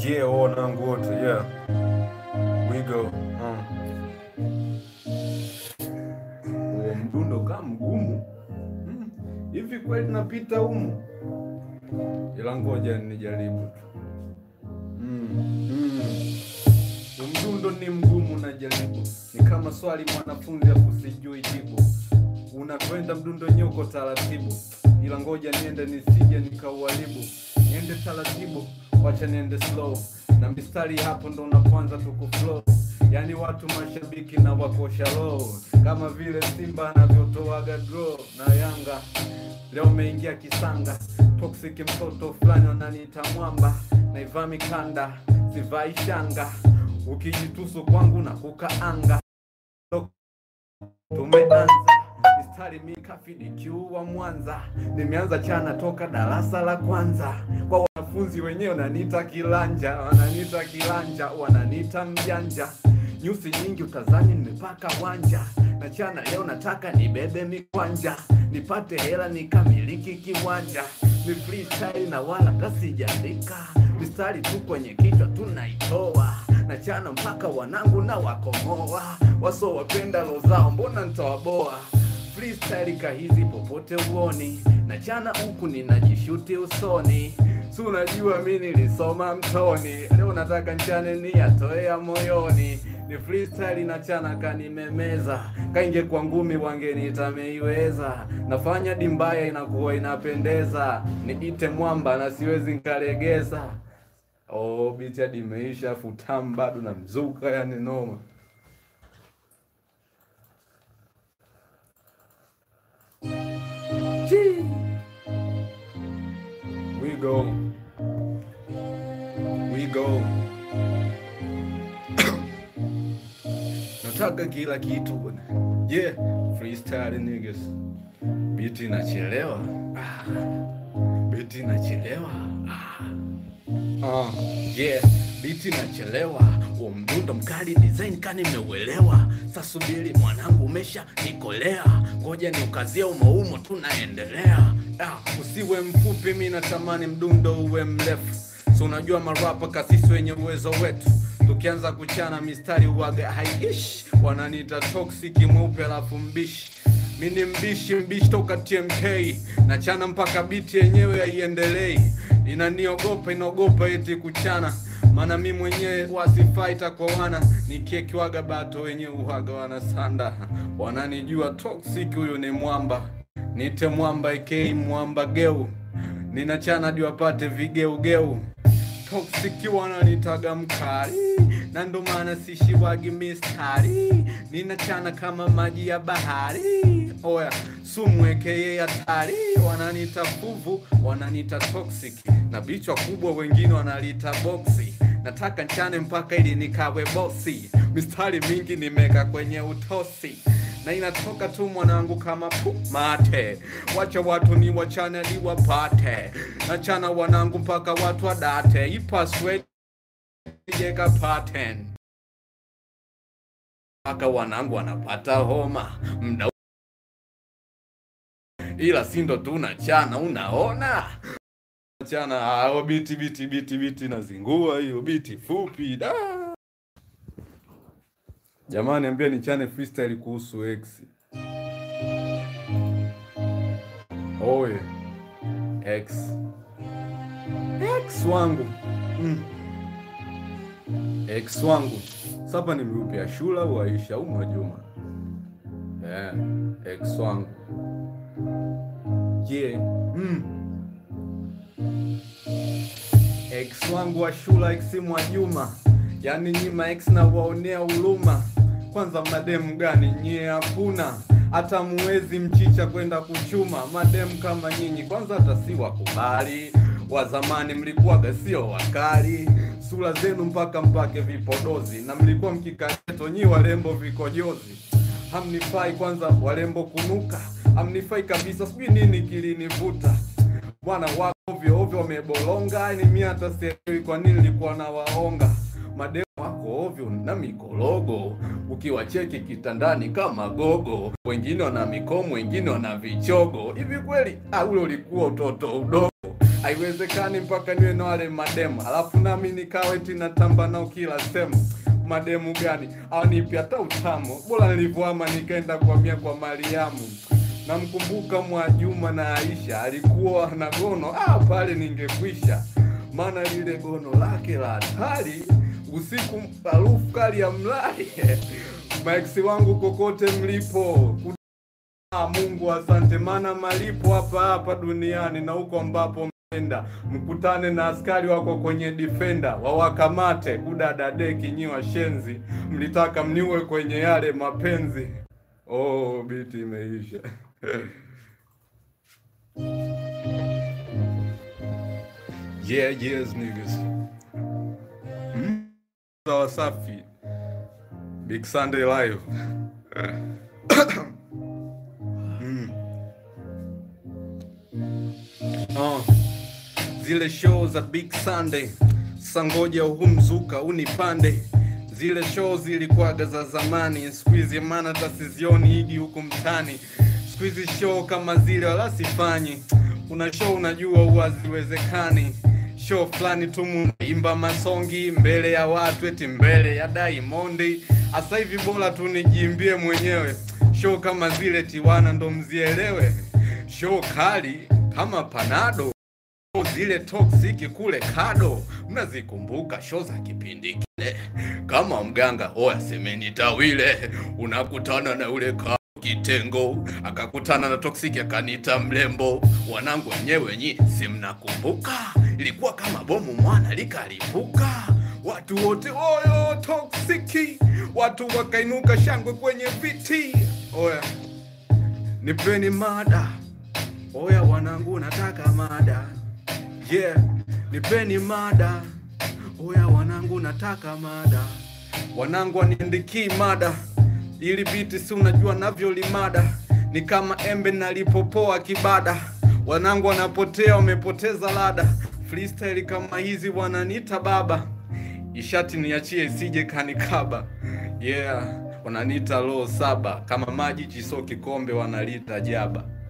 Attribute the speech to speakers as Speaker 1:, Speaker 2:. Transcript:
Speaker 1: Yeah, wanangu wote, yeah. We go. Uh. Huo mdundo kama mgumu Mm. hivi kweli napita humu, ila ngoja nijaribu tu. Mm. Mm. Mdundo ni mgumu, najaribu. Ni kama swali mwanafunzi afu sijui jibu. Unakwenda mdundo wenyewe uko taratibu, ila ngoja niende nisije nikauharibu. Niende taratibu, wacha niende slow, na mistari hapo ndo unapoanza tukuflow. Yani watu mashabiki na wakosha low, kama vile Simba anavyotoaga draw na Yanga. Leo umeingia kisanga, toxic mtoto fulani wananiita mwamba, naivaa mikanda sivai shanga, ukijitusu kwangu na kukaanga Tumeanza mistari mikafidi kiu wa Mwanza, nimeanza chana toka darasa la kwanza. Kwa wanafunzi wenyewe wananiita kilanja, wananiita kilanja, wananiita mjanja. Nyusi nyingi utazani nimepaka wanja, na chana leo nataka nibebe mikwanja, nipate hela nikamiliki kiwanja. Ni freestyle na wala kasijaandika, mistari tu kwenye kichwa tunaitoa na chana mpaka wanangu na wakomoa waso wapenda lo zao, mbona ntawaboa freestyle kahizi popote uoni na chana huku ninajishuti usoni si unajua mi nilisoma mtoni leo nataka nchane ni yatoea moyoni ni freestyle na chana kanimemeza kainge kwa ngumi wangenitameiweza nafanya dimbaya inakuwa inapendeza niite mwamba na siwezi nkalegeza Oh, biti hadi imeisha afu tamu bado na mzuka, yani noma. Chii. We go. We go. Nataka kila kitu bwana. Yeah, freestyle niggas. Biti inachelewa. Ah. Biti inachelewa. Ah. Uh, yeah, biti nachelewa, huo mdundo mkali design kani nimeuelewa. Sasa subiri mwanangu, umesha nikolea, ngoja niukazie umoumo, tunaendelea. Ah, usiwe mfupi, mi natamani mdundo uwe mrefu. So unajua marapa kasisi wenye uwezo wetu tukianza kuchana mistari uwaga haiishi, wananiita toxic mweupe alafu mbishi mi ni mbishi mbishi toka TMK nachana mpaka biti yenyewe haiendelei, inaniogopa inaogopa eti kuchana, maana mi mwenyewe wasifaita kwa wana nikiekiwaga bato wenye uhaga wanasanda, wananijua toxic, huyu ni mwamba, nite mwamba aka mwamba geu, ninachana hadi wapate vigeugeu toxic wananitaga mkali na ndo maana sishiwagi mistari ninachana kama maji ya bahari oya sumwekeye hatari wananita fuvu wananita toxic na bichwa kubwa wengine wanalita boksi nataka nchane mpaka ili nikawe bosi mistari mingi nimeka kwenye utosi na inatoka tu mwanangu kama pu mate, wacha watu ni wachane ni wapate, nachana wanangu mpaka watu wadate, ipaswe jeka pattern mpaka wanangu wanapata homa mda ila sindo tu nachana, unaona chana hao biti biti biti biti nazingua hiyo biti fupi da Jamani, ambia nichane freestyle kuhusu X. Oye, X. X wangu mm. X wangu sapa nimeupia shula au Aisha au Mwajuma? Yeah, X wangu yeah. mm. X wangu wa shula X Mwajuma, yani nyima X na waonea huruma. Kwanza mademu gani nyie? Hakuna hata muwezi mchicha kwenda kuchuma mademu kama nyinyi, kwanza hata si wakubali. Wa zamani mlikuwaga sio wakali, sura zenu mpaka mpake vipodozi, na mlikuwa mkikaeto nyi warembo vikojozi. Hamnifai kwanza warembo kunuka, hamnifai kabisa, sijui nini kilinivuta bwana wako ovyo ovyo wamebolonga, yani mi hata sielewi kwa nini nilikuwa na waonga mademu wako ovyo na mikorogo, ukiwacheki kitandani kama gogo, wengine wana mikomo, wengine wana vichogo. Hivi kweli ah, ule ulikuwa utoto udogo? haiwezekani mpaka niwe na wale mademu alafu nami nikawe tinatamba nao kila sehemu mademu gani awanipi hata utamu bora nilivyoama nikaenda kuhamia kwa mariamu namkumbuka mwajuma na aisha alikuwa na gono ah, pale ningekwisha maana lile gono lake la hatari usiku harufu kali ya mlali maexi wangu kokote mlipo Ah, Mungu asante, maana malipo hapa hapa duniani na huko ambapo menda mkutane na askari wako kwenye defender wawakamate kudadadeki nyi washenzi, mlitaka mniue kwenye yale mapenzi. Oh, biti imeisha. yeah, yes niggas. Mm. Sawa safi. Big Sunday live. Oh, zile show za Big Sunday sangoja uhumzuka unipande zile show zilikuwaga za zamani, siku hizi maana hata sizioni higi huku mtani. Siku hizi show kama zile wala sifanyi. Una show unajua huwa haziwezekani. Show fulani tu munaimba masongi mbele ya watu, eti mbele ya Diamond. Asa hivi bora tu nijiimbie mwenyewe. Show kama zile Tiwana ndo mzielewe. Show kali kama Panado zile toxic kule kado, mnazikumbuka show za kipindi kile? Kama mganga oya semeni tawile, unakutana na ule ka kitengo, akakutana na toxic akanita mlembo. Wanangu wenyewe nyi si mnakumbuka? Ilikuwa kama bomu mwana likalipuka, watu wote oyo toxic, watu wakainuka shangwe kwenye viti. Oya nipeni mada, oya wanangu, nataka mada Yeah, nipeni mada. Oya wanangu, nataka mada. Wanangu waniandikii mada, ili biti si unajua navyolimada, ni kama embe nalipopoa kibada. Wanangu wanapotea, wamepoteza lada. Freestyle kama hizi wananiita baba, ishati niachie isije kanikaba. Yeah, wananiita roho saba, kama maji chiso kikombe wanalita jaba.